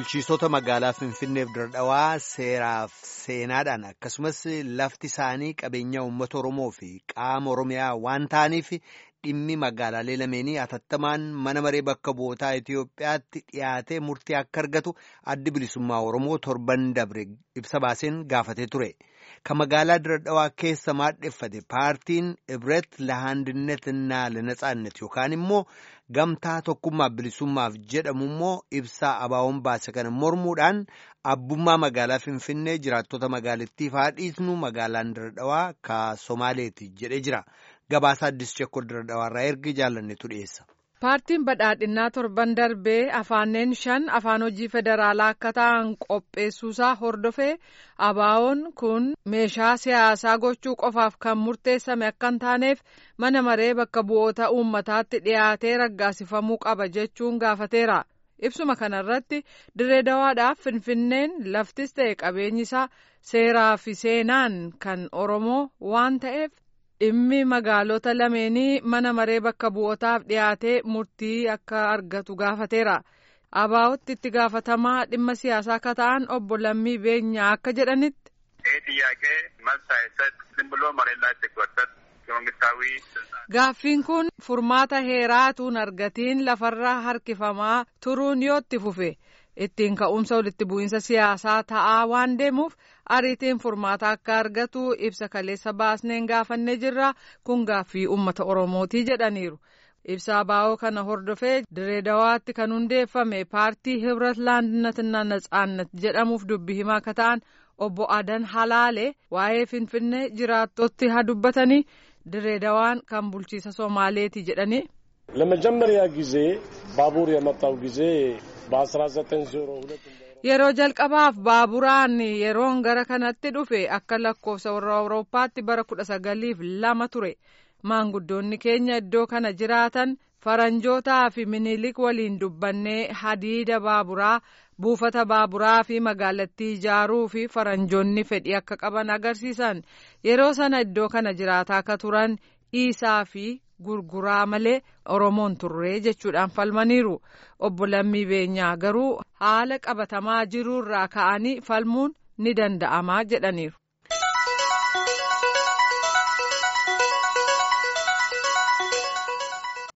bulchiisota magaalaa Finfinneef Diradhawaa seeraaf seenaadhaan akkasumas lafti isaanii qabeenya uummata Oromoo fi qaama Oromiyaa waan ta'aniif dhimmi magaalaalee lameenii hatattamaan mana maree bakka bu'ootaa Itoophiyaatti dhiyaatee murtii akka argatu addi bilisummaa Oromoo torban dabre ibsa baaseen gaafatee ture. Kan magaalaa Diradhawaa keessa maadheffate paartiin Ibret Lahaandineትና Lanaጻannet yookaan immoo gamtaa tokkummaa bilisummaaf jedhamu immoo ibsaa abaawoon baase kana mormuudhaan abbummaa magaalaa Finfinnee jiraattota magaalittiif haa dhiisnu magaalaan Diradhawaa ka Somaaleeti jedhee jira. Gabaasa Addis Chekkol Diradhawaarraa ergi jaalannetu dhiyeessa. Paartiin badhaadhinnaa torban darbee afaaneen shan afaan hojii federaalaa akka ta'an qopheessuusaa hordofee abaawoon kun meeshaa siyaasaa gochuu qofaaf kan murteessame akka hin taaneef mana maree bakka bu'oota uummataatti dhiyaatee raggaasifamuu qaba jechuun gaafateera. Ibsuma kanarratti dirree dawaadhaaf finfinneen laftis ta'e qabeenyi isaa seeraa fi seenaan kan Oromoo waan ta'eef. dhimmi magaalota lameenii mana maree bakka bu'ootaaf dhiyaatee murtii akka argatu gaafateera abaa'otti itti gaafatamaa dhimma siyaasaa akka ta'an obbo Lammii Beenyaa akka jedhanitti. Gaaffiin kun furmaata heeraatuun argatiin lafarra harkifamaa turuun yoo itti fufe ittiin ka'umsa walitti bu'iinsa siyaasaa ta'aa waan deemuuf ariitiin furmaata akka argatu ibsa kaleessa baasneen gaafannee jirra kun gaaffii uummata oromootii jedhaniiru. ibsa abaa'oo kana hordofee direedawaatti kan hundeeffame paartii hibrat laandinaትና natsaannat jedhamuuf dubbi himaa akka ta'an obbo adan halaale waa'ee finfinnee jiraattootti haa dubbatanii direedawaan kan bulchiisa somaaleeti jedhanii. ለመጀመሪያ ጊዜ ባቡር የመጣው ጊዜ በ1902 yeroo jalqabaaf baaburaan yeroon gara kanatti dhufe akka lakkoofsa warra awurooppaatti bara kudha sagaliif lama ture maanguddoonni keenya iddoo kana jiraatan faranjootaa fi minilik waliin dubbannee hadiida baaburaa buufata baaburaa fi magaalattii ijaaruu fi faranjoonni fedhii akka qaban agarsiisan yeroo sana iddoo kana jiraataa akka turan dhiisaa fi gurguraa malee oromoon turree jechuudhaan falmaniiru obbo Lammii Beenyaa garuu haala qabatamaa jiruurraa ka'anii falmuun ni danda'amaa jedhaniiru.